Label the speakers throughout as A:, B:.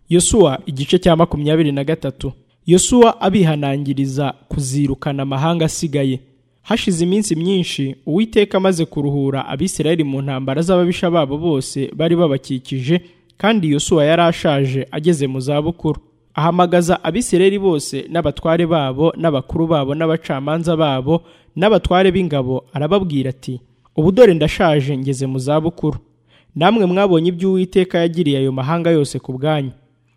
A: yosuwa igice cya makumyabiri na gatatu yosuwa abihanangiriza kuzirukana amahanga asigaye hashize iminsi myinshi uwiteka amaze kuruhura abisirayeli mu ntambara z'ababisha babo bose bari babakikije kandi yosuwa yari ashaje ageze mu zabukuru ahamagaza abisirayeli bose n'abatware babo n'abakuru babo n'abacamanza babo n'abatware b'ingabo arababwira ati ubu dore ndashaje ngeze mu zabukuru namwe mwabonye ibyo uwiteka yagiriye ayo mahanga yose ku bwanyu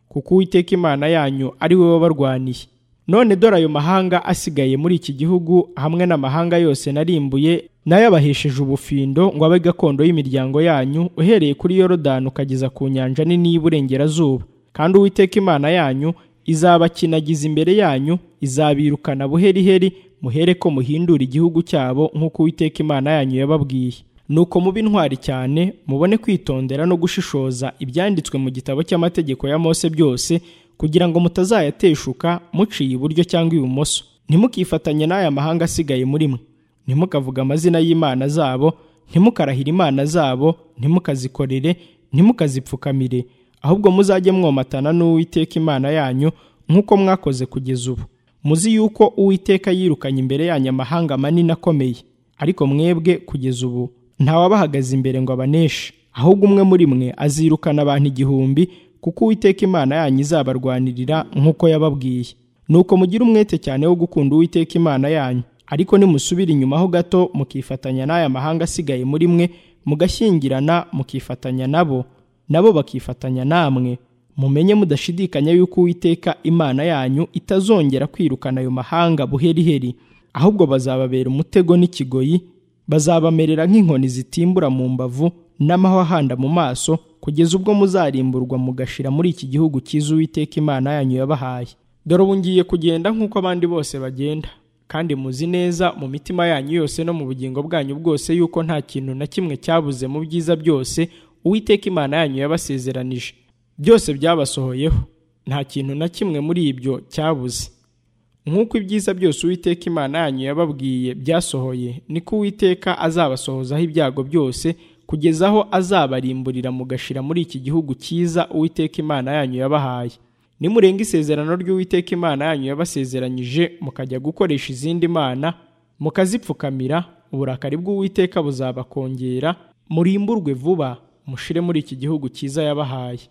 A: kuko uwiteka imana yanyu ari we wabarwaniye none dore ayo mahanga asigaye muri iki gihugu hamwe n'amahanga yose narimbuye nayo abahesheje ubufindo ngo abe gakondo y'imiryango yanyu uhereye kuri yorodani ukageza ku nyanja nini y'iburengerazuba kandi uwiteka imana yanyu izabakinagiza imbere yanyu izabirukana buheriheri muhere ko muhindura igihugu cyabo nk'uko uwiteka imana yanyu yababwiye nuko mube intwari cyane mubone kwitondera no gushishoza ibyanditswe mu gitabo cy'amategeko ya Mose byose kugira ngo mutazayateshuka muciye iburyo cyangwa ibumoso ntimukifatanye n'aya mahanga asigaye muri mwe ntimukavuge amazina y'imana zabo ntimukarahire imana zabo ntimukazikorere ntimukazipfukamire ahubwo muzajye mwomatana n'uwiteka imana yanyu nk'uko mwakoze kugeza ubu muzi yuko uwiteka yirukanye imbere yanyu amahanga manini akomeye ariko mwebwe kugeza ubu ntawabahagaze imbere ngo abaneshe ahubwo umwe muri mwe azirukana abantu igihumbi kuko uwiteka imana yanyu izabarwanirira nk'uko yababwiye nuko mugire umwete cyane wo gukunda uwiteka imana yanyu ariko nimusubira inyuma ho gato mukifatanya n'aya mahanga asigaye muri mwe mugashyingirana mukifatanya nabo nabo bakifatanya namwe mumenye mudashidikanya yuko uwiteka imana yanyu itazongera kwirukana ayo mahanga buheriheri ahubwo bazababera umutego n'ikigoyi bazabamerera nk'inkoni zitimbura mu mbavu n'amahwa ahanda mu maso kugeza ubwo muzarimburwa mugashira muri iki gihugu cyiza uwiteka imana yanyu yabahaye dore ubu ngiye kugenda nk'uko abandi bose bagenda kandi muzi neza mu mitima yanyu yose no mu bugingo bwanyu bwose yuko nta kintu na kimwe cyabuze mu byiza byose uwiteka imana yanyu yabasezeranije byose byabasohoyeho nta kintu na kimwe muri ibyo cyabuze nk'uko ibyiza byose uwiteka imana yanyu yababwiye byasohoye niko uwiteka azabasohozaho ibyago byose kugeza aho azabarimburira mugashira muri iki gihugu cyiza uwiteka imana yanyu yabahaye nimurenga isezerano ry'uwiteka imana yanyu yabasezeranyije mukajya gukoresha izindi mana mukazipfukamira uburakari bw'uwiteka buzabakongera murimburwe vuba mushire muri iki gihugu cyiza yabahaye